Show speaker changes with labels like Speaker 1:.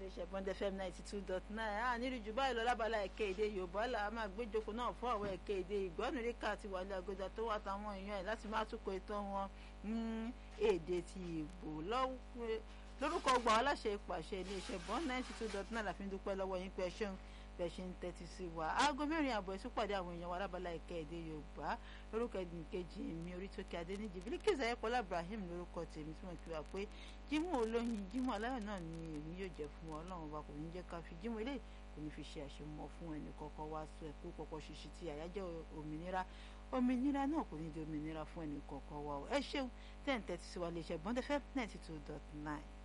Speaker 1: iléeṣẹ́ bond fm ninety two dot nine a nílùú jù báyìí lọ lábala ẹ̀kẹ́ èdè yorùbá là á máa gbéjókòó náà fún àwọn ẹ̀kẹ́ èdè ìgbọ́nùríkà àti wàlẹ̀ àgọ́jà tó wà táwọn èèyàn ẹ̀ láti máa túkọ̀ ètò wọn ní èdè ti ìgbò lórúkọ gbọ̀n aláṣẹ ìpàṣẹ iléeṣẹ́ bond ninety two dot nine láfi ń dúpẹ́ lọ́wọ́ yín pé ṣeun bẹ́ẹ̀ ṣe ń tẹ́tí sí wa aago mẹ́rin àbọ̀ ẹ̀sùn pàdé àwọn èèyàn wa lábala ẹ̀kẹ́ èdè yorùbá lórúkọ ẹ̀dùnkejì mi Orítókè Adéníjì Bílíkìsì Ayọ̀pọ̀lá Ibrahim lórúkọ tèmi tí mo kí wa pé jímọ̀ olóyin jímọ̀ aláyọ̀ náà ni èmi yóò jẹ́ fún wa ọlọ́run wa kò ní jẹ́ ká fi jímọ̀ eléyìí kò ní fi ṣe àṣemọ fún ẹnì kọ̀ọ̀kan wá sọ ẹ̀kú pọ̀pọ̀ ṣíṣí ti àyájọ́ òmìnira òmìnira náà kò ní di òmìnira fún ẹnì kọ̀ọ̀kan wa ẹ ṣeun tẹ́ǹtẹ́ ti sí wa lè ṣe bọ́ndẹ́fẹ́ ninety two dot nine.